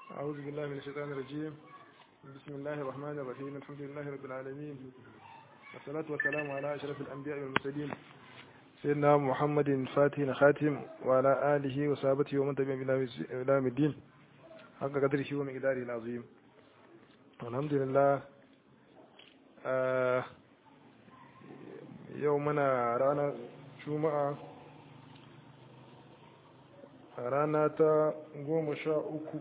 أعوذ بالله من الشيطان الرجيم بسم الله الرحمن الرحيم الحمد لله رب العالمين والصلاة والسلام على أشرف الأنبياء والمرسلين سيدنا محمد فاتح خاتم وعلى آله وصحبه ومن تبعهم إلى يوم الدين حق قدره ومقداره العظيم الحمد لله آه يومنا رانا جمعة rana ta goma sha uku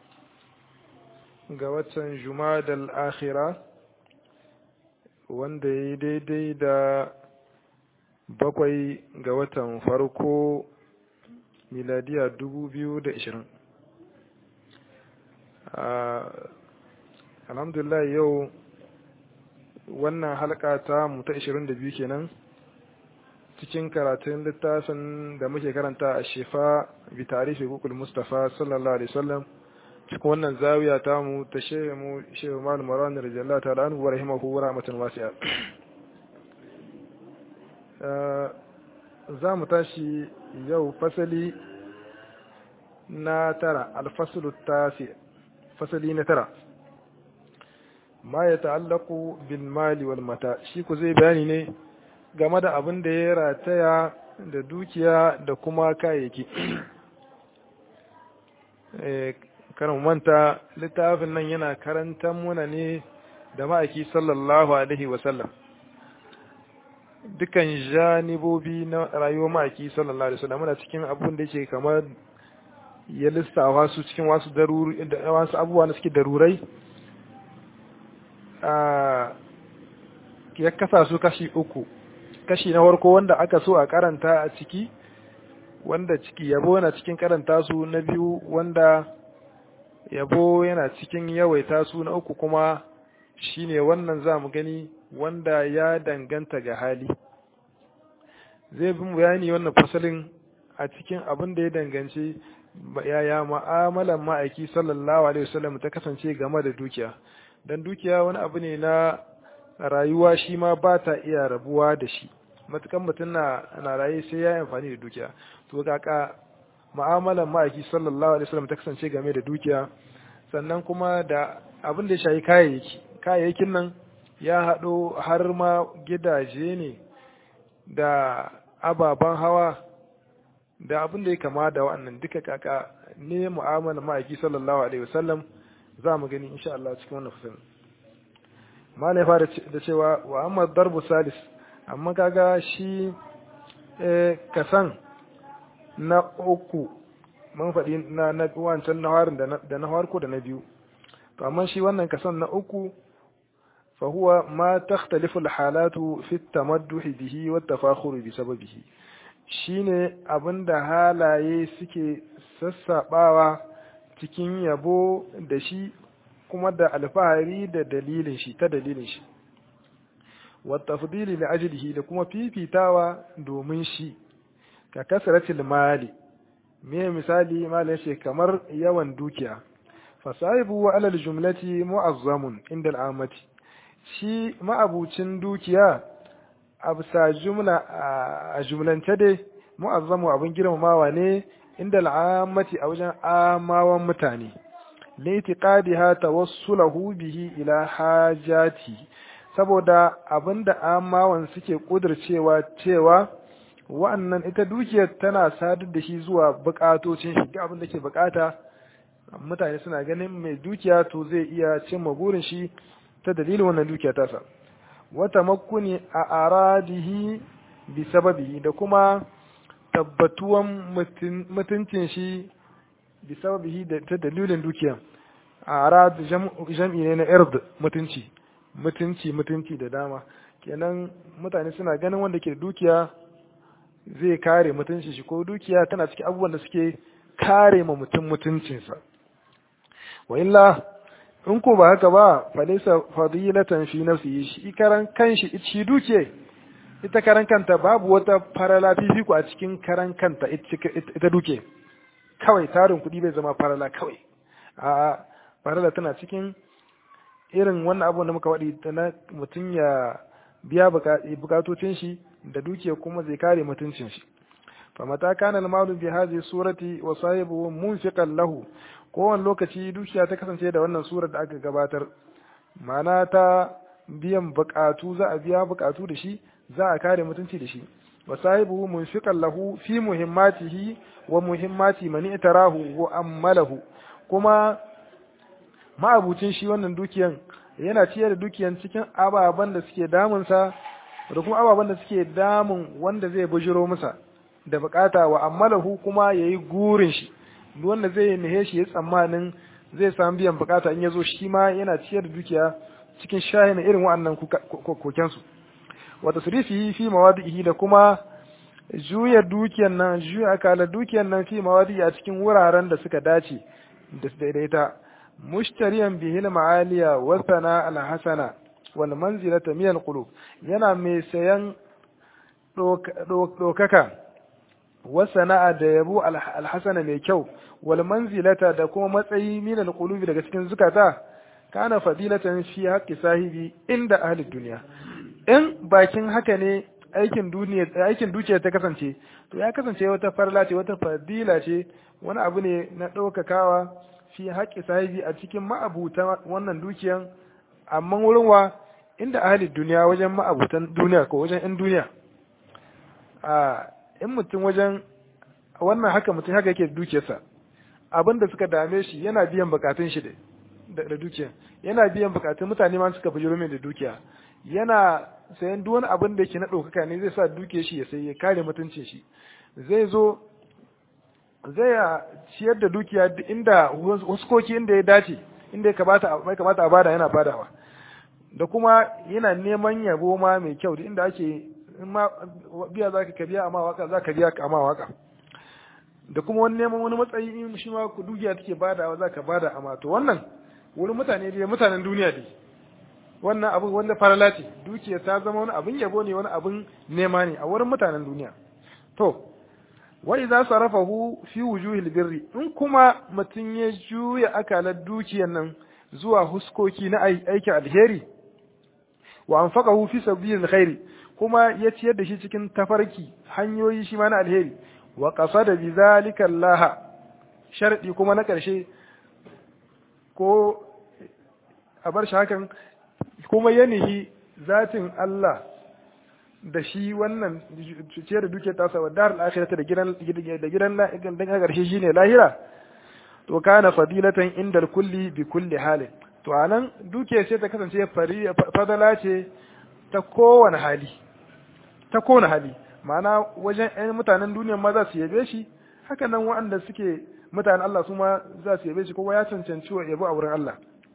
ga watan jumadal akhira wanda ya yi daidai da bakwai ga watan farko miladiya dubu biyu da ishirin alhamdulillah yau wannan halka ta mu ta ishirin da biyu kenan cikin karatun littafin da muke karanta a shefa bi tarihi hukul mustafa sallallahu alaihi wasallam cikin wannan zawiya ta mu ta shehu mu shehu malam marwan radiyallahu ta'ala anhu wa rahimahu wa rahmatan wasi'a za mu tashi yau fasali na tara alfaslu tasi fasali na tara ma ya ta'allaku bil mali wal mata shi ku zai bayani ne game da abin da ya rataya da dukiya da kuma kayayyaki karin manta littafin nan yana karantar muna ne da ma'aiki sallallahu alaihi wasallam dukan janibobi na rayuwar ma'aiki sallallahu alaihi wasallam muna cikin abin da yake kamar ya lissawa su cikin wasu daruri da wasu abubuwa na suke darurai ya kasa su kashi uku kashi na farko wanda aka so a karanta a ciki wanda ciki yabo yana cikin karanta su na biyu wanda yabo yana cikin yawaita su na uku kuma shine wannan za mu gani wanda ya danganta ga hali zai bi bayani wannan fasalin a cikin abin da ya danganci yaya ma'amalan ma'aiki sallallahu alaihi wasallam ta kasance game da dukiya dan dukiya wani abu ne na rayuwa shi ma ba ta iya rabuwa da shi matukan mutum na na raye sai ya yi amfani da dukiya to kaka mu'amalan ma'aiki sallallahu alaihi wasallam ta kasance game da dukiya sannan kuma da abin da ya shayi kayayyaki kayayyakin nan ya haɗo har ma gidaje ne da ababen hawa da abin da ya kama da wa'annan duka kaka ne mu'amalan ma'aiki sallallahu alaihi wasallam za mu gani insha Allah cikin wannan fasalin malai fara da cewa wa amma darbu salis amma kaga shi kasan na uku mun faɗi na na wancan na harin da na harko da na biyu to amma shi wannan kasan na uku fa huwa ma takhtalifu alhalatu fi tamadduh bihi wa tafakhur bi sababihi shine abinda halaye suke sassabawa cikin yabo da shi kuma da alfahari da dalilin shi ta dalilin shi والتفضيل لأجله da kuma fifitawa domin shi ka kasratil mali me misali malai ce kamar yawan dukiya fasahibu wa alal jumlati mu'azzamun inda al'amati shi ma'abucin dukiya a bisa jumla a jumlance dai mu'azzamu abin girmamawa ne inda al'amati a wajen amawan mutane laitiqadiha tawassulahu bihi ila hajati saboda abinda amawan suke kudircewa cewa wa'annan ita dukiyar tana sadar da shi zuwa bukatocin shi abin da ke bukata mutane suna ganin mai dukiya to zai iya cimma burin shi ta dalilin wannan dukiya tasa wata makuni a aradihi bi sababihi da kuma tabbatuwan mutuncin shi bi sababihi da ta dalilin dukiya a arad jam'i ne na ird mutunci mutunci mutunci da dama kenan mutane suna ganin wanda ke dukiya zai kare mutuncin shi ko dukiya tana cikin abubuwan da suke kare ma mutum mutuncinsa wa illa in ko ba haka ba falisa fadilatan fi nafsihi shi karan kanshi shi duke ita karan kanta babu wata farala fifiko a cikin karan kanta ita duke kawai tarin kuɗi bai zama farala kawai a farala tana cikin irin wannan abu da muka waɗi na mutum ya biya bukatocin shi da dukiya kuma zai kare mutuncin shi fa mata kana al-malu bi hadhihi surati wa sahibuhu munfiqan lahu kowane lokaci dukiya ta kasance da wannan surar da aka gabatar ma'ana ta biyan bukatu za a biya bukatu da shi za a kare mutunci da shi wa sahibuhu munfiqan lahu fi muhimmatihi wa muhimmati man itarahu wa ammalahu kuma ma'abucin shi wannan dukiyan yana ciyar da dukiyan cikin ababen da suke damunsa da kuma ababen da suke damun wanda zai bujiro masa da bukata wa ammalahu kuma yayi gurin shi wanda zai nihe shi ya tsammanin zai samu biyan bukata in ya zo shi ma yana ciyar da dukiya cikin shahin irin wa'annan kokensu wata surifi fi mawadihi da kuma juya dukiyan nan juya akala dukiyan nan fi mawadi a cikin wuraren da suka dace da daidaita mushtariyan bihil ma'aliya wa sana al-hasana wal manzilata min al-qulub yana mai sayan dokaka wa sana'a da yabo al-hasana mai kyau wal manzilata da kuma matsayi min al-qulubi daga cikin zukata kana fadilatan fi haqqi sahibi inda ahli dunya in bakin haka ne aikin duniya aikin dukiya ta kasance to ya kasance wata farla ce wata fadila ce wani abu ne na ɗaukakawa fi haƙƙi sahibi a cikin ma'abutan wannan dukiyan amma wurin wa inda ahli duniya wajen ma'abutan duniya ko wajen in duniya a in mutum wajen wannan haka mutum haka yake dukiyarsa abin da suka dame shi yana biyan bukatun shi da dukiya yana biyan bukatun mutane ma suka bujiro mai da dukiya yana sayan duk wani abin da yake na ɗaukaka ne zai sa duke shi ya sai ya kare mutuncin shi zai zo zai ciyar da dukiya inda huskoki inda ya dace inda ya kamata mai kamata a bada yana badawa da kuma yana neman yabo ma mai kyau da inda ake in ma biya za ka biya amma waka za ka biya amma waka da kuma wani neman wani matsayi in shi ma dukiya take badawa za ka bada amma to wannan wurin mutane dai mutanen duniya dai wannan abin wanda farala ce dukiya ta zama wani abin yabo ne wani abin nema ne a wurin mutanen duniya to wa idza sarafahu fi wujuhil birri in kuma mutum ya juya akalar dukiyar nan zuwa huskoki na aikin alheri wa anfaqahu fi sabilil khairi kuma ya ciyar da shi cikin tafarki hanyoyi shi ma na alheri wa qasada bi zalika Allah sharadi kuma na karshe ko a bar shi hakan kuma yanihi zatin Allah da shi wannan ce da duke tasa wa dar al-akhirata da gidan da gidan dan karshe shine lahira to kana fadilatan inda kulli bi kulli halin to anan duke sai ta kasance fadala ce ta kowane hali ta kowane hali ma'ana wajen ɗan mutanen duniya ma za su yabe shi haka nan waɗanda suke mutanen Allah su ma za su yabe shi kowa ya cancanci wa yabo a wurin Allah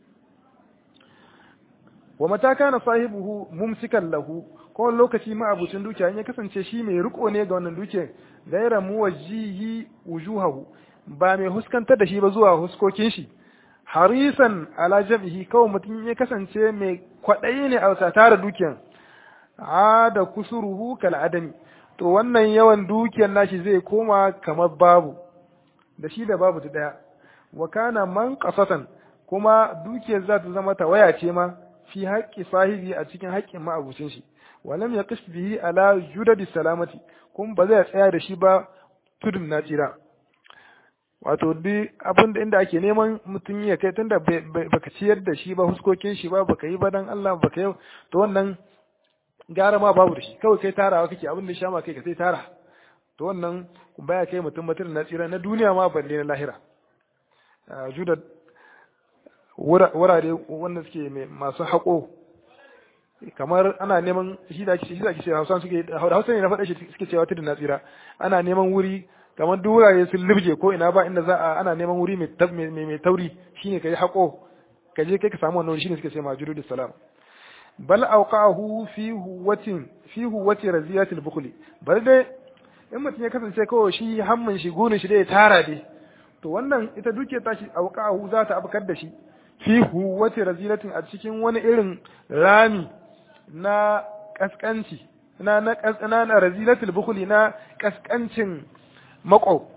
wa mata kana sahibuhu mumsikan lahu ko lokaci ma abucin dukiya ya kasance shi mai riko ne ga wannan dukiyar gaira muwajjihi wujuhahu ba mai huskantar da shi ba zuwa huskokin shi harisan ala jam'ihi kawai mutum ya kasance mai kwaɗayi ne a tara dukiyar a da kusuruhu kal adami to wannan yawan dukiyar nashi zai koma kamar babu da shi da babu ta daya wa kana man qasatan kuma dukiyar za ta zama tawaya ce ma fi haƙƙi sahibi a cikin haƙƙin ma'abucin shi walam ya kashi bihi ala judadi salamati kuma ba zai tsaya da shi ba tudun na tsira wato duk abin da inda ake neman mutum ya kai tunda baka ciyar da shi ba huskokin shi ba baka yi ba dan Allah baka yi to wannan gara ma babu da shi kawai kai tarawa kake abin da sha ma kai ka sai tara to wannan baya kai mutum mutum na tsira na duniya ma balle na lahira judad wurare wanda suke masu haƙo kamar ana neman shi da ake shi da ake Hausa suke Hausa ne na faɗa shi suke cewa tudun tsira ana neman wuri kamar duk wurare sun libje ko ina ba inda za a ana neman wuri mai mai tauri shine kai haƙo ka je kai ka samu wannan shine suke cewa majudu salam bal awqahu fi huwatin fi huwati raziyatil bukhli bal dai in mutum ya kasance kawai shi hammin shi gunin shi da ya tara dai to wannan ita duke tashi awqahu za ta abkar da shi fi huwati razilatin a cikin wani irin rami na kaskanci na na na, na razilatul bukhli na kaskancin mako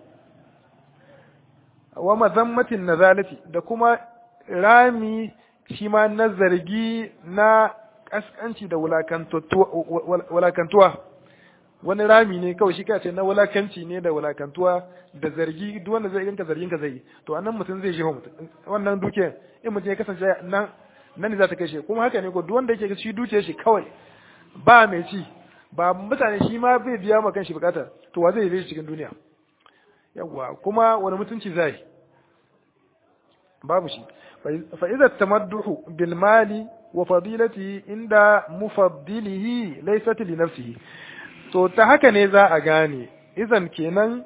wa mazammatin nazalati da kuma rami shi ma na zargi na kaskanci da wulakantuwa wani rami ne kawai shi kace na wulakanci ne da wulakantuwa da zargi duk wanda zai ganka zargin ka zai to anan mutum zai jefa mutum wannan duke in mutum ya kasance nan nan ne za ta kai shi kuma haka ne ko duk wanda yake shi duke shi kawai ba mai ci ba mutane shi ma bai biya ma kanshi bukata to wa zai yi cikin duniya yawa kuma wani mutunci zai babu shi fa idza tamadduhu bil mali wa fadilati inda mufaddilihi laysat li nafsihi to ta haka ne za a gane izan kenan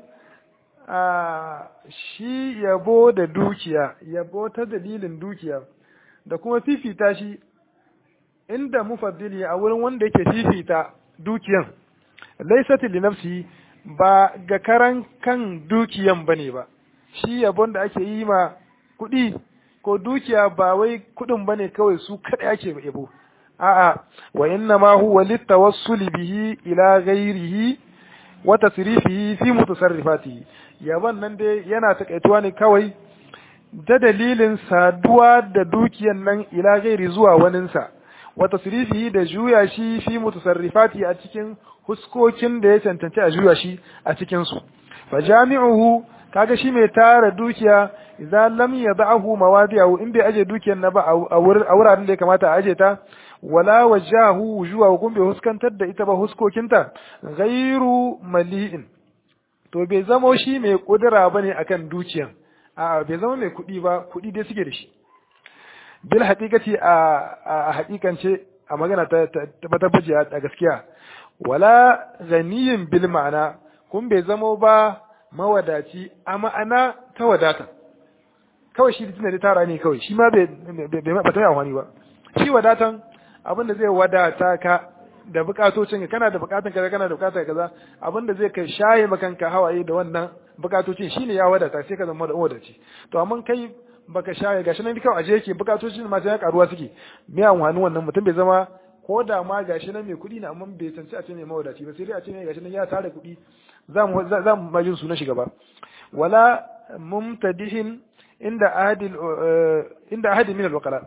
a shi yabo da dukiya yabo ta dalilin dukiya da kuma fifita shi inda mufaddili a wurin wanda yake fifita dukiyan laysat li nafsihi ba ga karan kan dukiyan bane ba shi yabon da ake yi ma kuɗi ko dukiya ba wai kuɗin bane kawai su kaɗai ake yabo a'a wa inna ma huwa litawassuli bihi ila ghairihi wa tasrifihi fi mutasarrifatihi yaban nan dai yana takaituwa ne kawai da dalilin saduwa da dukiyan nan ila ghairi zuwa waninsa wa tasrifihi da juya shi fi mutasarrifati a cikin huskokin da ya cancanci a juya shi a cikin su fa jami'uhu kaga shi mai tara dukiya idan lam yad'ahu mawadi'ahu in bai aje dukiyar na ba a wuraren da ya kamata a aje ta wala wajahu wujuha kun bai huskantar da ita ba huskokinta ghairu mali'in to bai zama shi mai kudura bane akan dukiyan a bai zama mai kudi ba kudi dai suke da shi bil haqiqati a a haqiqance a magana ta tabbaci a gaskiya wala ghaniyin bil ma'ana kun bai zama ba mawadaci a ma'ana ta wadata kawai shi da tara ne kawai shi ma bai ba ta yi amfani ba shi wadatan abin da zai wadata ka da bukatocin ka kana da bukatun kaza kana da bukatun kaza abin da zai kai shaye makanka hawaye da wannan bukatocin shine ya wadata sai ka zama da wadaci to amma kai baka shaye gashi nan kawai aje yake bukatocin ma sai karuwa suke me amfani wannan mutum bai zama ko da ma gashi nan mai kuɗi ne amma bai tantance a ce mai mawadaci ba sai dai a ce mai gashi nan ya tara kuɗi za mu za mu majin sunan shi gaba wala mumtadihin inda ahadi inda ahadi min al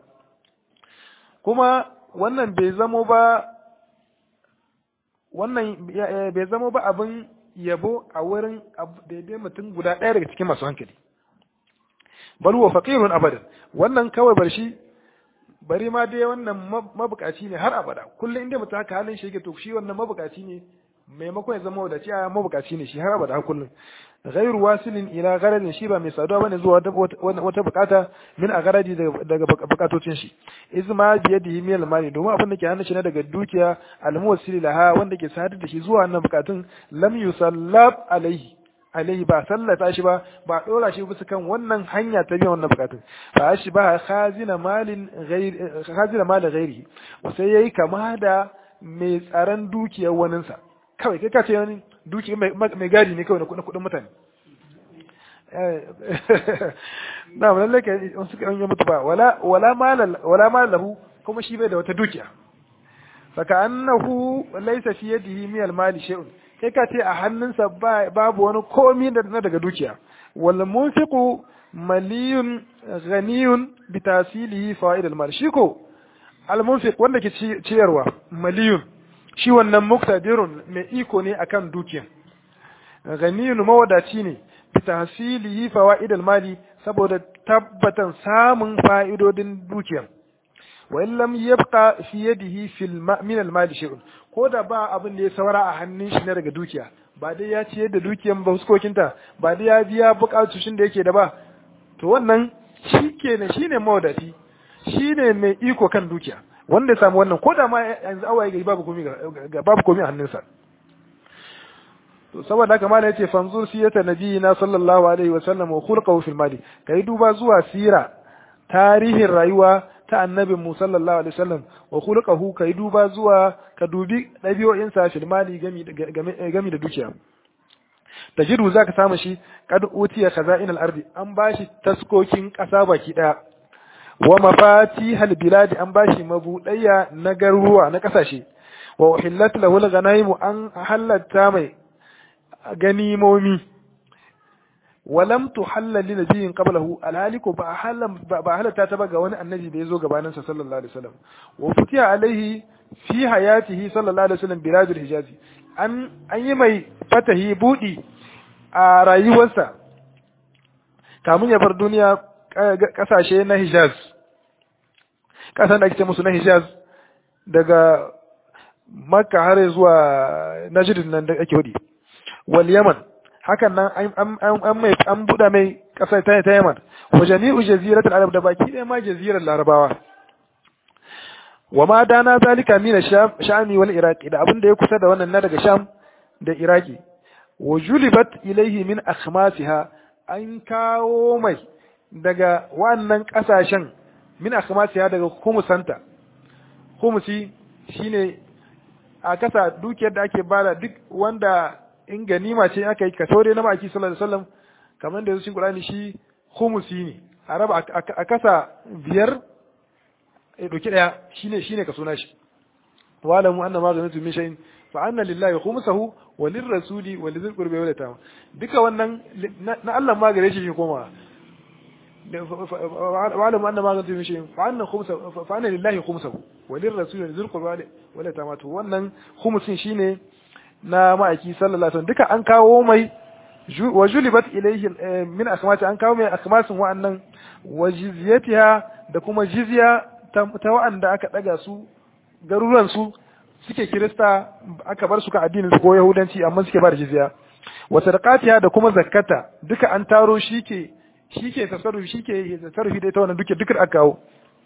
kuma wannan bai zamo ba wannan bai zamo ba abin yabo a wurin daidai mutum guda ɗaya daga cikin masu hankali bal huwa faqirun abadan wannan kawai bar shi bari ma dai wannan mabukaci ne har abada kullum inda mutum haka halin shi yake to shi wannan mabukaci ne maimakon ya zama wadaci a mabukaci ne shi har abada kullum ghairu wasilin ila garadin shi ba mai saduwa bane zuwa wata bukata min a garadi daga bukatocin shi izma biyadihi min mali domin abin da ke hannun shi na daga dukiya almuwassili laha wanda ke sadar da shi zuwa wannan bukatun lam yusallab alaihi alaihi ba sallata shi ba ba dora shi bisa kan wannan hanya ta biyan wannan bukatun fa shi ba khazina malin ghairi khazina malin ghairi sai yayi kama da mai tsaron dukiyar waninsa kawai kai ka ce wani duki mai gadi ne kawai na kudin mutane na mu lalle kai in suka yi mutu ba wala wala malal wala malahu kuma shi bai da wata dukiya saka annahu laysa fi yadihi min al mali shay'un kai ka ce a hannunsa babu wani komi da na daga dukiya wal munfiqu maliyun ghaniyun bi tasilihi fawaid al mal shi ko al munfiq wanda ke ciyarwa maliyun shi wannan muktadirun mai iko ne akan dukiya ganiyun mawadaci ne bi tahsilihi fawaid mali saboda tabbatan samun fa'idodin dukiya wa in lam yabqa fi yadihi fil min al mali shay'un ko da ba abin da ya saura a hannun shi na daga dukiya ba dai ya ciyar da dukiyan ba huskokinta ba dai ya biya bukatun da yake da ba to wannan shi kenan shine mawadaci shine mai iko kan dukiya wanda ya samu wannan ko da ma yanzu awaye gari babu komi ga babu komi a hannunsa to saboda haka malai yace fanzur siyata nabiyina sallallahu alaihi wa sallam wa khulquhu fil mali kai duba zuwa sira tarihin rayuwa ta annabin mu sallallahu alaihi wasallam wa khulquhu kai duba zuwa ka dubi dabi'o'in sa fil mali gami gami da dukiya tajidu zaka samu shi kad utiya khaza'in al-ardi an bashi taskokin kasa baki daya wa mafatihal bilad an bashi mabudayya na garuruwa na kasashe wa uhillat lahu al-ghanaim an halatta mai ganimomi walam tuhalla li nabiyyin qablahu alhaliku ba halam ba halatta ta ba ga wani annabi da yazo gabanin sa sallallahu alaihi wasallam wa futiya alaihi fi hayatihi sallallahu alaihi wasallam biladul hijazi an an yi mai fatahi budi a rayuwarsa kamun ya bar duniya kasashe na Hijaz kasan da ake ce musu na Hijaz daga Makka har zuwa Najd nan da ake hudi wal Yaman hakan nan an mai an buɗa mai ƙasar ta ta Yaman wa jami'u jaziratul arab da baki ɗaya ma jazirar larabawa wa ma dana zalika min shami wal iraqi da abin da ya kusa da wannan na daga sham da iraki wa julibat ilaihi min akhmasiha an kawo mai daga wannan ƙasashen min akhmasiha daga humusanta humusi shine a kasa dukiyar da ake bada duk wanda in ganima ce aka yi kaso dai na maki sallallahu alaihi wasallam kamar da cikin Qur'ani shi khumusi ne a raba a kasa biyar ya doki daya shine shine kaso na shi wa lamu anna ma ghanatu min shay'in fa anna lillahi khumsahu wa lirrasuli wa lidhil qurbi wal yatama duka wannan na Allah ma gare shi shi koma wa lamu anna ma ghanatu min shay'in fa anna khumsahu fa anna lillahi khumsahu wa lirrasuli wa lidhil qurbi wal yatama to wannan khumsin shine na ma'aiki sallallahu alaihi wasallam duka an kawo mai wa julibat ilayhi min akhmati an kawo mai akhmasin wa'annan wa jizyatiha da kuma jizya ta wa'anda aka daga su garuruwan su suke kirista aka bar su ka addinin su ko yahudanci amma suke ba da jizya wa sadaqatiha da kuma zakkata duka an taro shike shike tasarrufi shike tasarrufi da ita wannan duke duka aka kawo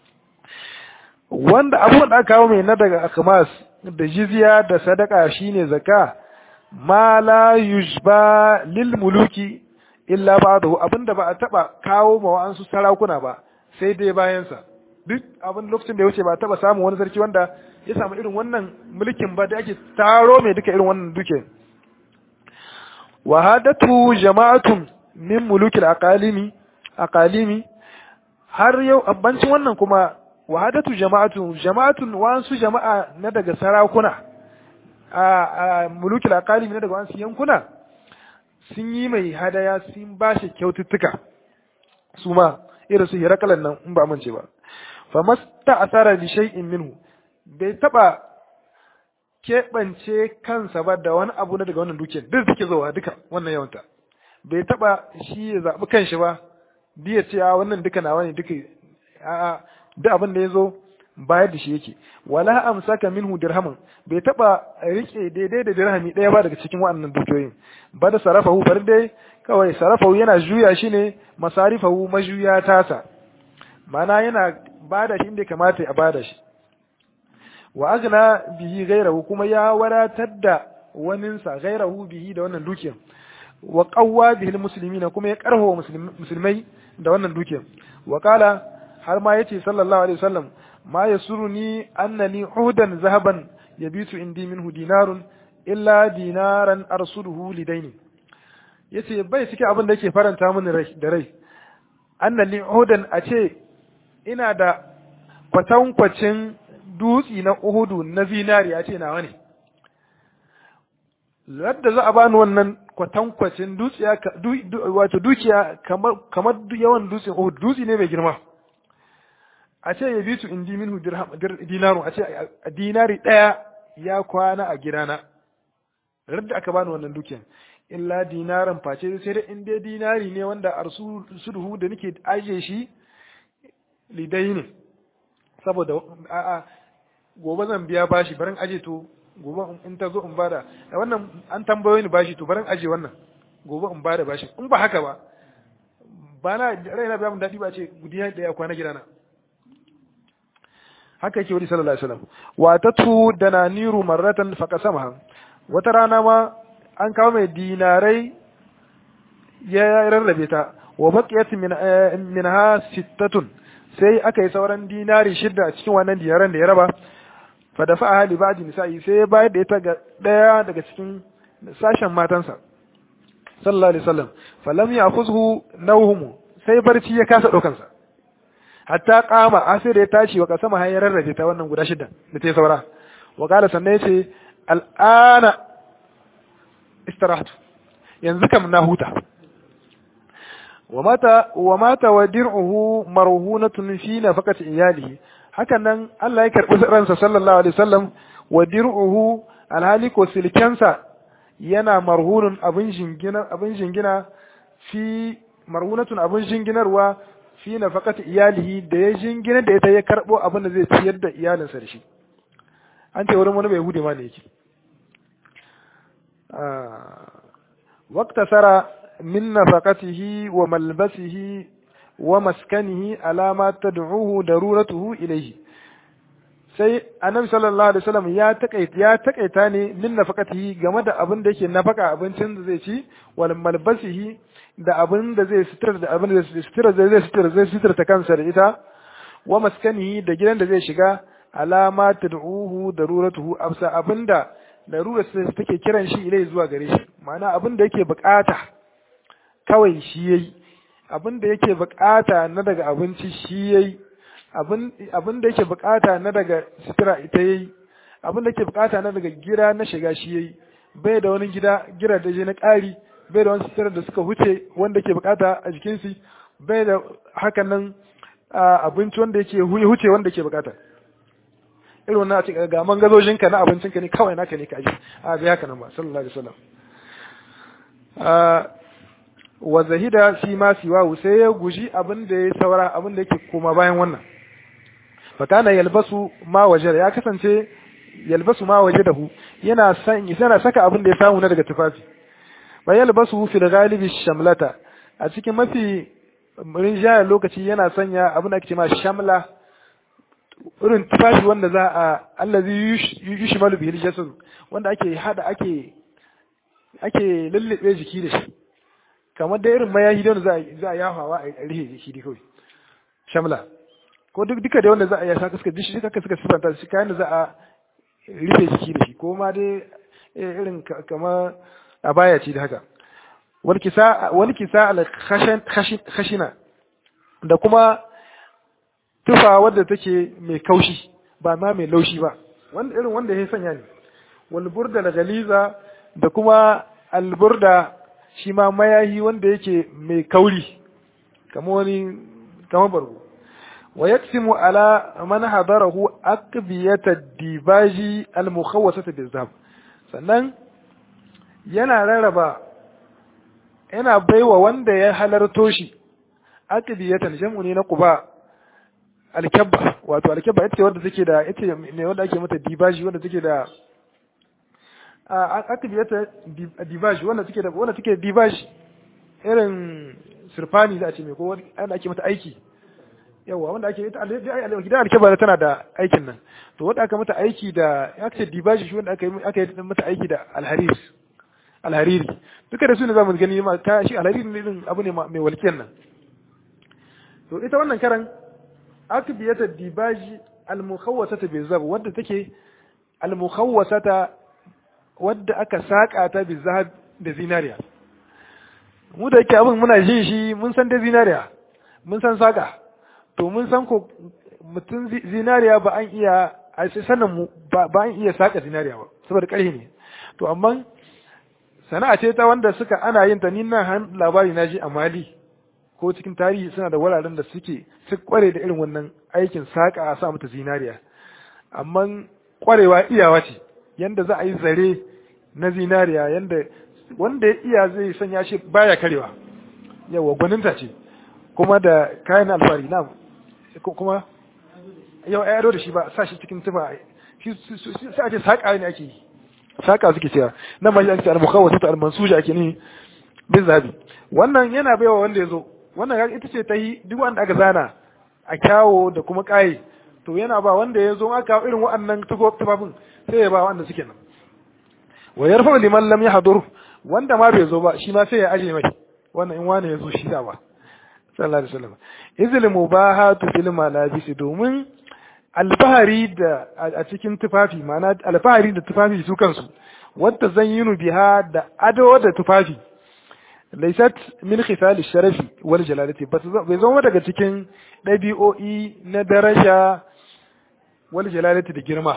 wanda abubuwan da aka kawo mai na daga akhmas da jizya da sadaka shine zakka ma la yujba lil muluki illa ba'dahu abinda ba a taba kawo ma wa'ansu sarakuna ba sai dai bayan sa duk abin lokacin da ya wuce ba a taba samu wani sarki wanda ya samu irin wannan mulkin ba da ake taro mai duka irin wannan duke wahadatu jama'atun min mulukil aqalimi aqalimi har yau abbancin wannan kuma wahadatu jama'atun jama'atun wasu jama'a na daga sarakuna a mulukil aqalimi na daga wasu yankuna sun yi mai hadaya sun ba shi kyaututtuka su ma irin su hirakalan nan in ba mance ba fa masta asara li shay'in minhu bai taba keɓance kansa ba da wani abu na daga wannan dukiyar duk suke zowa duka wannan yawanta bai taba shi ya zaɓi kanshi ba biya ce a wannan duka nawa ne duka a duk abin da ya zo bayar da shi yake wala amsaka minhu dirhaman bai taba rike daidai da dirhami ɗaya ba daga cikin waɗannan dukiyoyin ba da sarafahu bar dai kawai sarafahu yana juya shi ne masarifahu majuya tasa mana yana bada shi inda kamata a bada shi wa agna bihi gairahu kuma ya wadatar da waninsa gairahu bihi da wannan dukiyar wa qawwa bihi almuslimina kuma ya karho musulmai da wannan dukiyar wa kala har ma yace sallallahu alaihi wasallam ma yasuruni annani uhudan zahaban yabitu indi minhu dinarun illa dinaran arsuluhu lidaini yace bai cike abin da yake faranta mini rai da rai annani uhudan a ce ina da kwatankwacin dutsi na uhudu na zinariya ce nawa ne ladda za a bani wannan kwatankwacin dutsiya wato dukiya kamar kamar yawan dutsen uhud dutsi ne mai girma a ce ya bitu indi minhu dinaru a ce dinari daya ya kwana a gidana radda aka bani wannan dukiyan illa dinaran face sai dai in dai dinari ne wanda arsuduhu da nake ajiye shi lidai ne saboda a'a gobe zan biya bashi barin aje to gobe in ta zo in bada da wannan an tambayo ni bashi to barin aje wannan gobe in bada bashi in ba haka ba ba na raina biya mun dadi ba ce gudiya da ya kwana gidana haka yake wani sallallahu alaihi wasallam wa tatu dananiru marratan faqasamaha wata rana ma an kawo mai dinarai ya rarrabe ta wa baqiyat min minha sittatun sai aka yi sauran dinari shidda a cikin wannan dinaran da ya raba fa da fa'a li ba'di nisa'i sai ya bayar da ita ga daya daga cikin sashen matansa sallallahu alaihi wasallam falam ya'khuzhu nawhum sai barci ya kasa daukan sa hatta qama asir ya tashi wa kasama har ya rarrabe ta wannan guda shidda da ta saura wa qala sannan yace al'ana istirahtu yanzu kam na huta ومات ومات ودرعه مرهونة في نفقة إياله hakan nan Allah ya karɓi ransa sallallahu alaihi wasallam wa dir'uhu alhali ko silkensa yana marhunun abin jingina abin jingina fi marhunatun abin jinginarwa fi nafaqati iyalihi da ya jingina da ita ya karbo abin da zai ciyar da iyalinsa da shi an ce wurin wani bai hude ma ne yake واقتصر من نفقته وملبسه ومسكنه على ما تدعوه ضرورته إليه sai annabi sallallahu alaihi wasallam ya takaita ya takaita ne min nafaqatihi game da abin da yake nafaka abincin da zai ci wal malbasihi da abin da zai sitar da abin da zai sitar da zai sitar zai sitar ta kansa da ita wa maskanihi da gidan da zai shiga alama tad'uhu daruratuhu absa abinda larurar sai take kiran shi ilai zuwa gare shi ma'ana abin da yake bukata kawai shi yayi abin da yake bukata na daga abinci shi yayi abin da yake bukata na daga sutura ita yayi abin da yake bukata na daga gida na shiga shi yayi bai da wani gida gira da je na ƙari bai da wani sutura da suka huce wanda yake bukata a jikin shi bai da hakan nan abinci wanda yake huce wanda yake bukata irin wannan a cikin ga mangazojinka na abincinka ne kawai naka ne ka aji a bai haka nan ba sallallahu alaihi wasallam wa zahida fi ma siwahu sai ya guji abin da ya saura abin da yake koma bayan wannan fa kana yalbasu ma waje ya kasance yalbasu ma waje dahu yana san yana saka abin da ya samu na daga tufafi fa yalbasu fi galibi shamlata a cikin mafi rinjayar lokaci yana sanya abin da ake cewa shamla irin tufafi wanda za a allazi yushmalu bihi jasad wanda ake hada ake ake lullube jiki da shi kamar da irin mayahi da za a za a yafawa a rihe jiki da kawai shamla ko duk duka da wanda za a yasa suka dishi suka suka sifanta shi kayan da za a rufe jiki da shi ko ma dai irin kamar a baya ce da haka wal kisa wal kisa al khashina da kuma tufa wadda take mai kaushi ba ma mai laushi ba wanda irin wanda ya sanya ne wal burda da galiza da kuma al burda shi ma mayahi wanda yake mai kauri kamar wani kamar bargo wa yaksimu ala man hadarahu aqbiyata dibaji al mukhawwasata bizab sannan yana rarraba yana baiwa wanda ya halarto shi aqbiyatan jam'u ne na quba alkabba wato alkabba ita ce wanda take da ita ne wanda ake mata dibaji wanda take da aka biya ta dibaji wanda take da wanda take dibaji irin sirfani za a ce mai ko wanda ake mata aiki yawa wanda ake ita gidan alkabba tana da aikin nan to wanda aka mata aiki da aka ce dibaji shi wanda aka yi aka yi mata aiki da alharis alhariri duka da su ne zamu gani ma ta shi alhariri ne irin abu ne mai walkiyan nan to ita wannan karan akbiyata dibaji almukhawwasata bizab wadda take almukhawwasata wadda aka saka ta bizab da zinariya mu da yake abin muna jin shi mun san da zinariya mun san saka to mun san ko mutum zinariya ba an iya a sanin mu ba an iya saka zinariya ba saboda ƙarfi ne to amma sana'a ce ta wanda suka ana yin ta ni nan labari na ji a Mali ko cikin tarihi suna da wuraren da suke su kware da irin wannan aikin saƙa a sa mata zinariya amma kwarewa iyawa ce yanda za a yi zare na zinariya yanda wanda ya iya zai sanya shi baya karewa yawa gwaninta ce kuma da kayan alfari na kuma yau a yaro da shi ba sa shi cikin tufa sai a ce saƙa ne ake yi saƙa suke cewa nan ma shi ake al-mukhawwasa ta al-mansuja ake ni bin zabi wannan yana baiwa wanda ya zo wannan ita ce ta yi duk wanda aka zana a kyawo da kuma ƙaye to yana ba wanda ya zo aka irin waɗannan tufafin sai ya ba wanda suke nan wa yarfa liman lam yahdur wanda ma bai zo ba shi ma sai ya aje mai wannan in wani ya zo shi da ba sallallahu alaihi wasallam izil mubahatu fil malabis domin alfahari da a cikin tufafi ma'ana alfahari da tufafi su kansu wadda zan yinu biha da ado da tufafi laisat min khifal sharafi wal jalalati bai zama daga cikin ɗabi'o'i na daraja wal jalalati da girma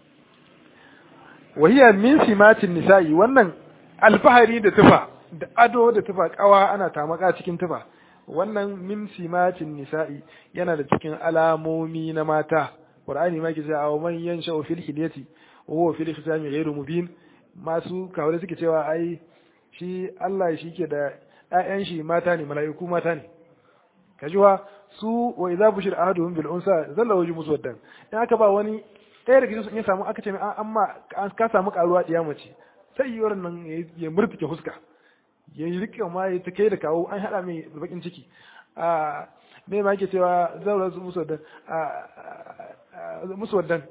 wahiya min simatin nisa'i wannan alfahari da tufa da ado da tufa kawa ana tamaka cikin tufa wannan min simatin nisa'i yana da cikin alamomi na mata qur'ani ma ke cewa man yansha fil hilyati wa fil khisami ghairu mubin masu kawai suke cewa ai shi Allah shi ke da ƴaƴan shi mata ne mala'iku mata ne kajiwa su wa idza bushir ahaduhum bil unsa zalla wajhu muswaddan in aka ba wani ɗaya daga cikin ya samu aka ce an amma ka samu karuwa diya mace sai yi nan ya murtuke huska ya yi rike ma ya ta kai da kawo an haɗa mai bakin ciki a me ma yake cewa zaura su muswaddan muswaddan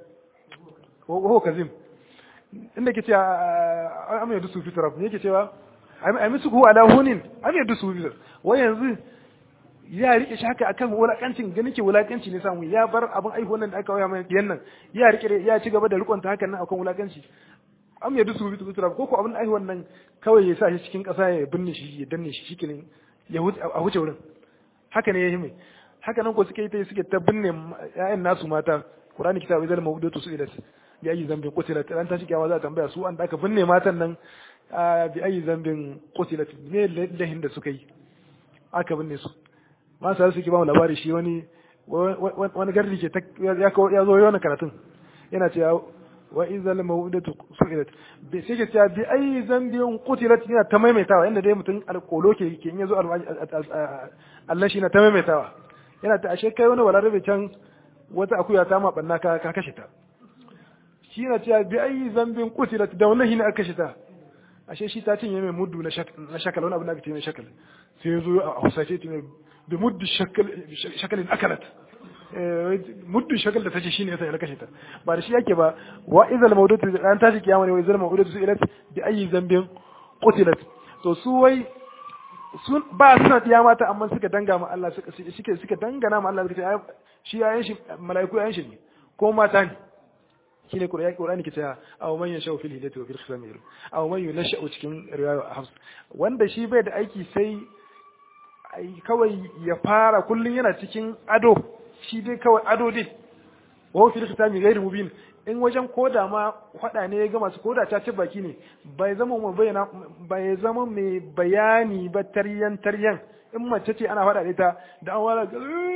ko kazim inda ke cewa am yadu su fitraf ne yake cewa ai musu ku ala hunin am yadu su fitraf wai yanzu ya rike shi haka akan wulakancin ganin ke wulakanci ne samu ya bar abin aihuwan nan da aka waya mai biyan nan ya rike ya ci gaba da rikon ta hakan nan akan wulakanci am yadu su fitraf ko ko abin aihuwan nan kawai ya sa shi cikin kasa ya binne shi ya danne shi shikenan ya a huce wurin haka ne ya yi mai haka nan ko suke yi ta suke ta binne ƴaƴan nasu mata Qur'ani kitabu zal mawdudatu su ilat bi ayi zambin qutilat ran ta shi kiyama za ta tambaya su an da aka binne matan nan bi ayi zambin qutilat me lahin da suka yi aka binne su ma sai suke ba mu labari shi wani wani gardi ke ya ya zo yana karatun yana cewa wa izal mawdudatu su'ilat bi sai ke cewa bi ayi zambin qutilat yana ta maimaitawa inda dai mutum alkolo ke ke in yazo Allah shi na ta maimaitawa yana ta ashe kai wani walarabe can wata akuya ta ma banna ka ka kashe ta shi na cewa bi ayi zambin qutilat da wannan hina aka kashe ta ashe shi ta cinye mai muddu na shakal wani abu da aka ce mai shakal sai yazo a hausace ta bi muddu shakal shakalin akalat muddu shakal da tace shine yasa ya kashe ta ba da shi yake ba wa izal mawdudatu an tashi kiyama ne wa izal mawdudatu su'ilat bi ayi zambin qutilat to su wai sun ba suna tiya mata amma suka danga ma Allah suka suke suka dangana ma Allah suka ce shi yayin shi malaiku yayin shi ne ko mata ne shine Qur'ani Qur'ani ke cewa aw man yasha fil hidayati wa fil khisami aw man yunasha cikin riwaya Hafs wanda shi bai da aiki sai kawai ya fara kullun yana cikin ado shi dai kawai ado dai wa fil khisami ghairu mubin in wajen koda ma faɗa ne ya ga masu koda ta ci baki ne bai zama mai bayyana bai zama mai bayani ba taryan taryan in mace ce ana faɗa da ita da an wala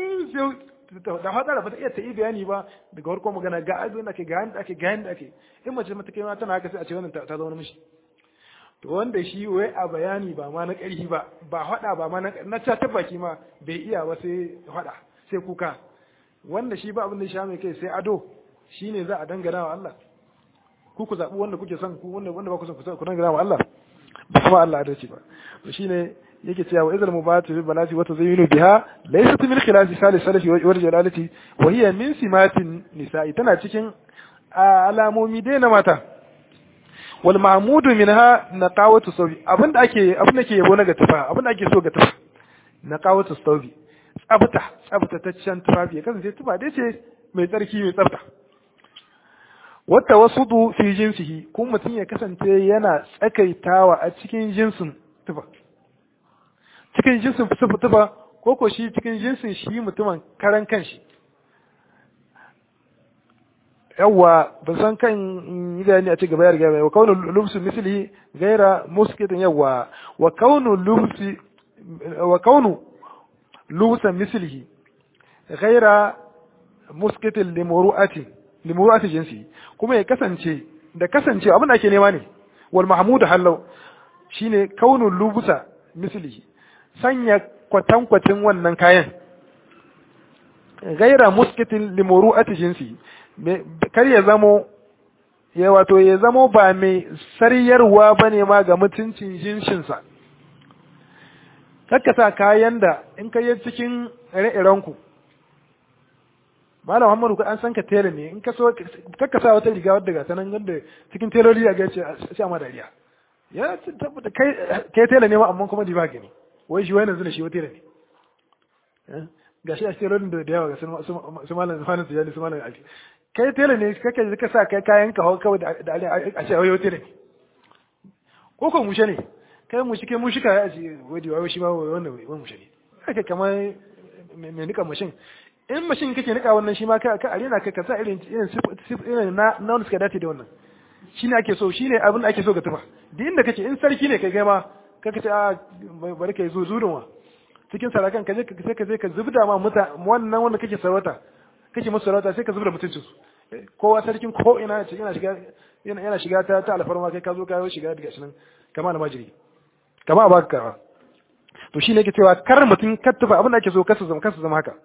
da faɗa da bata iya ta yi bayani ba daga farko magana ga abin da ake ga yanda ake ga yanda ake in mace mata kai ma tana haka sai a ce wannan ta zama mishi to wanda shi wai a bayani ba ma na ƙarfi ba ba faɗa ba ma na ta baki ma bai iya ba sai faɗa sai kuka wanda shi ba abin da ya sha mai kai sai ado shi ne za a dangana wa Allah ku ku zaɓi wanda kuke son ku wanda wanda ba ku son ku dangana wa Allah ba kuma Allah adalci ba to shine yake cewa wa izal mubatu bil balati wa tazayyunu biha laysat min khilasi salis salafi wa jalalati wa hiya min simatin nisa'i tana cikin alamomi dai na mata wal mahmudu minha naqawatu sawi abinda ake abinda ke yabo na ga tufa abinda ake so ga tufa naqawatu sawi tsabta tsabtataccen tufafi ya kasance tufa dai ce mai tsarki mai tsabta wata wasu fi jinsihi kuma mutum ya kasance yana tsakaitawa a cikin jinsin tufa cikin jinsin tufa ko ko shi cikin jinsin shi mutumin karan kanshi yawwa ban san kan yi bayani a ci gaba ya riga wa kaunu lubsu misli gaira muskitin yawwa wa kaunu lubsi wa kaunu lubsa mislihi gaira muskitin limuru'ati limuru'ati jinsi kuma ya kasance da kasance abin da ake nema ne wal mahmudu hallau shine kaunu lubusa mislihi sanya kwatankwacin wannan kayan gaira muskitin limuru'ati jinsi kar ya zamo ya wato ya zamo ba mai sariyarwa bane ma ga mutuncin jinshinsa sa kayan da in ka yi cikin ire-irenku Malam Muhammadu an san ka tela ne in ka so kakka sa wata riga wadda ga sanan wanda cikin teloli a ga ce sai ma dariya ya tabbata kai kai tela ne ma amma kuma di ba gani wai shi wai yanzu ne shi wata tela ne gashi a telolin da da yawa ga su malam Zufanin Tijani su malam Ali kai tela ne kake ka sa kai kayan ka kawai da a ce wai wata tela ne ko ko mushe ne kai mushi kai mushi kai a ce wai wai shi ma wannan wai mushe ne kake kamar mai nika mashin in mashin kake nika wannan shi ma ka ka arena ka ka sa irin irin irin na na wanda suka dace da wannan shine ake so shine abin da ake so ga tufa duk inda kake in sarki ne kai kai ma kaka ce a bari kai zo zurunwa cikin sarakan ka je ka sai ka je ka zubda ma muta wannan wanda kake sarauta kake musu sarauta sai ka zubda mutuncin su kowa sarkin ko ina yana shiga yana shiga ta ta alfarma kai ka zo ka shiga daga shi nan kama almajiri kama a baka karba to shi ne ke cewa kar mutum kattufa abin da ake so kasu zama kasu zama haka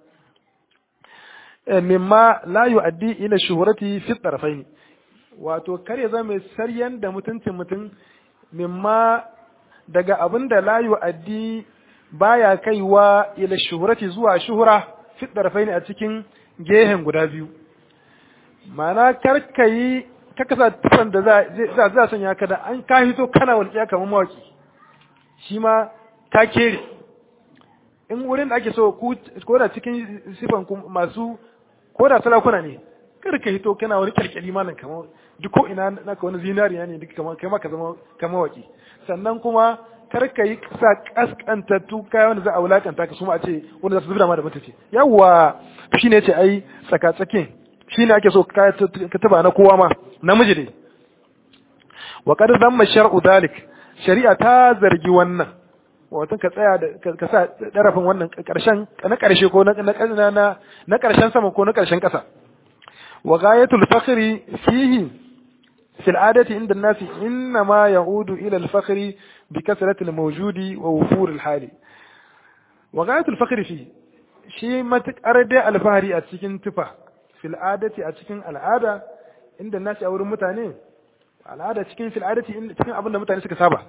mimma la yu'addi ila shuhrati fi tarfaini wato kar ya zama mai saryan da mutuncin mutum mimma daga abin da la yu'addi baya kaiwa ila shuhrati zuwa shuhura fi tarfaini a cikin gehen guda biyu ma'ana kar ka yi ka kasa tufan da za za sanya ka da an ka hito kana walƙiya kamar mawaki shi ma ta kere in wurin da ake so ko da cikin sifan masu ko da sarakuna ne kar ka hito kana wani kyalkyali malam kamar duk ko ina naka wani zinariya ne duk kamar kai ka zama kamar waki sannan kuma kar ka yi sa kaskantattu kaya wanda za a wulakanta ka suma a ce wanda za su zubda ma da mutunci yawwa shi ne ce ai tsaka tsakin shi ne ake so ka taba na kowa ma namiji ne wa qad zamma shar'u dalik shari'a ta zargi wannan wato ka tsaya da ka sa darafin wannan karshen na karshe ko na na na karshen sama ko na karshen kasa wa ghayatul fakhri fihi في العادة عند الناس إنما يعود إلى الفخر بكثرة الموجود ووفور الحال وغاية الفخر فيه شيء ما تقرد الفهري أتكين تفا في العادة أتكين العادة عند الناس أو المتانين العادة أتكين في العادة أتكين أبدا متانين سكسابة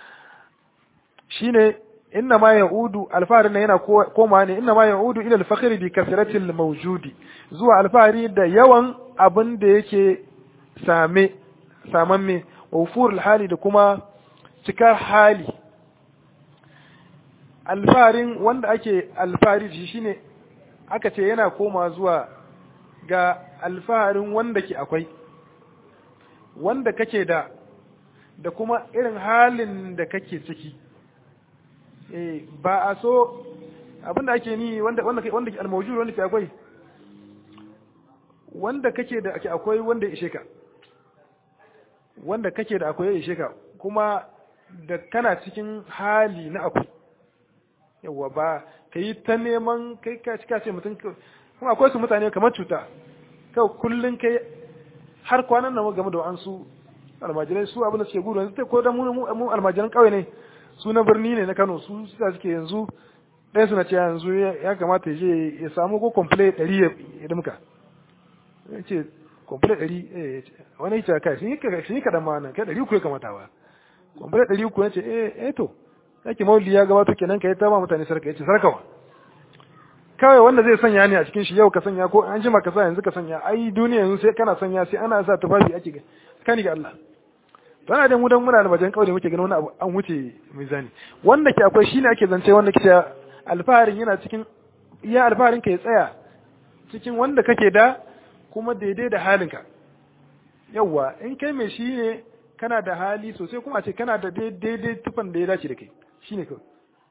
شيء إنما يعود الفهر هنا كوما إنما يعود إلى الفخر بكثرة الموجود زوا الفهري ده يوان abin da yake same samamme wufur hali da kuma cikar hali alfarin wanda ake alfari shi shine aka ce yana koma zuwa ga alfaharin wanda ke akwai wanda kake da da kuma irin halin da kake ciki eh ba a so abinda ake ni wanda wanda wanda almawjud wanda ke akwai wanda kake da ake akwai wanda ya ishe ka wanda kake da akwai ya ishe ka kuma da kana cikin hali na akwai yawa ba ka yi ta neman kai ka cika ce mutum kuma akwai su mutane kamar cuta kai kullum kai har kwanan nan game da an su almajirai su abin da suke gudu yanzu ko da mu almajiran kauye ne su na birni ne na Kano su suka suke yanzu ɗaya suna ce yanzu ya kamata ya je ya samu ko komple ɗari ya dimka ya ce komple ɗari wani ya ce kai sun yi kaɗan ma nan kai ɗari uku ya kamata ba komple ɗari uku ya ce eh to yake mauli ya gabato kenan ka yi ta ba mutane sarka ya ce sarkawa kawai wanda zai sanya ne a cikin shi yau ka sanya ko an jima ka sa yanzu ka sanya ai duniya yanzu sai kana sanya sai ana sa tufafi ake ga kani ga Allah to ana da mu dan muna da bajan kauye muke ganin wani abu an wuce mizani wanda ke akwai shine ake zance wanda ke alfaharin yana cikin iya alfaharin ka ya tsaya cikin wanda kake da kuma daidai da halinka yawwa in kai mai shi ne kana da hali sosai kuma a ce kana da daidai tufan da ya dace da kai shine kawai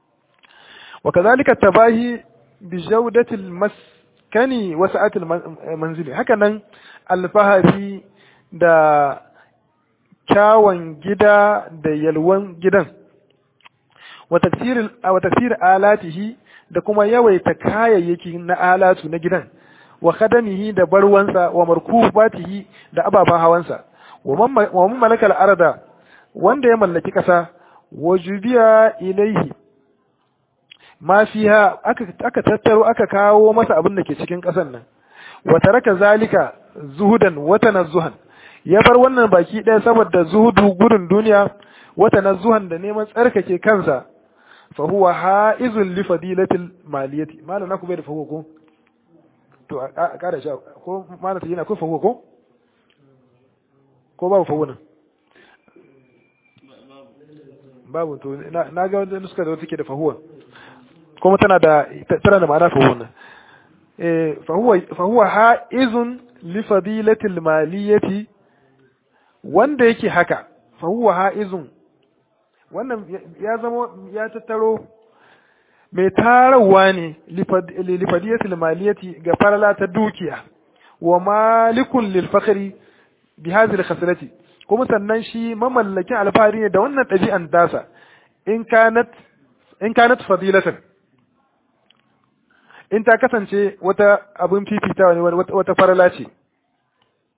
wa kazalika tabahi bi jawdatil maskani wa sa'atil manzili haka nan alfahari da kyawun gida da yalwan gidan wa tafsir wa tafsir alatihi da kuma yawaita kayayyaki na alatu na gidan wa khadamihi da barwansa wa markubatihi da ababen hawansa wa man malakal arda wanda ya mallaki ƙasa wa jubiya ilaihi ma fiha aka aka tattaro aka kawo masa abin da ke cikin ƙasan nan wa taraka zalika zuhudan wa tanazzuhan ya bar wannan baki ɗaya saboda zuhudu gudun duniya wa tanazzuhan da neman tsarkake kansa fa huwa haizun li fadilatil maliyati malana ku bai da fahuwa ko to a ƙara sha ko malata yana ko fahuwa ko ko babu fahuwa nan babu to na ga wanda nuska da wata ke da fahuwa kuma tana da tana da ma'ana fahuwa nan eh fahuwa fahuwa haizun li fadilatil maliyati wanda yake haka fahuwa haizun wannan ya zama ya tattaro mai tarawa ne lifadiyatul maliyati ga farala ta dukiya wa malikun lil fakhri bi hadhihi khaslati kuma sannan shi mamallakin alfahari ne da wannan ɗabi'an dasa in kanat in kanat fadilatan in ta kasance wata abin fifitawa ne wata farala ce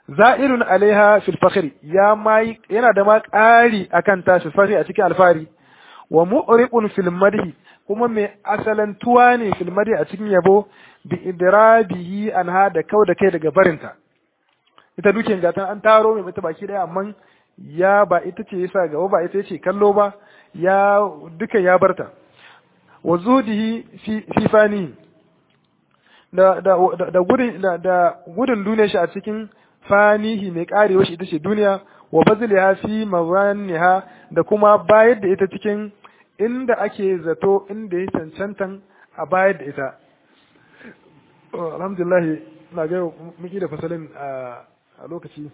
za'irun alaiha fil fakhri ya mai yana da ma ƙari akan ta fil fakhri a cikin alfari wa mu'riqun fil madhi kuma mai asalantuwa ne fil madhi a cikin yabo bi idrabihi anha da kau da kai daga barinta ita dukin gatan an taro mai mata baki daya amma ya ba ita ce yasa gaba ba ita ce kallo ba ya duka ya barta wa zudihi fi fi fani da da da gudun da gudun duniya shi a cikin fanihi mai karewa shi ita ce duniya wa bazliha fi mawaniha da kuma bayar da ita cikin inda ake zato inda ya cancantan a bayar da ita alhamdulillah na ga muki da fasalin a lokaci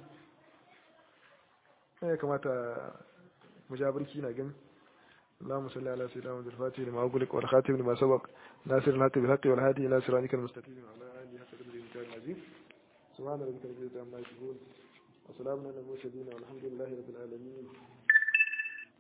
ya kamata mu ja birki na gani اللهم صل على سيدنا محمد الفاتح لما أغلق والخاتم لما سبق ناصر الحق بالحق والهادي إلى صراطك المستقيم وعلى آله حق قدره المكان العظيم سبحان ربك رب العزة عما يصفون وسلام على المرسلين والحمد لله رب العالمين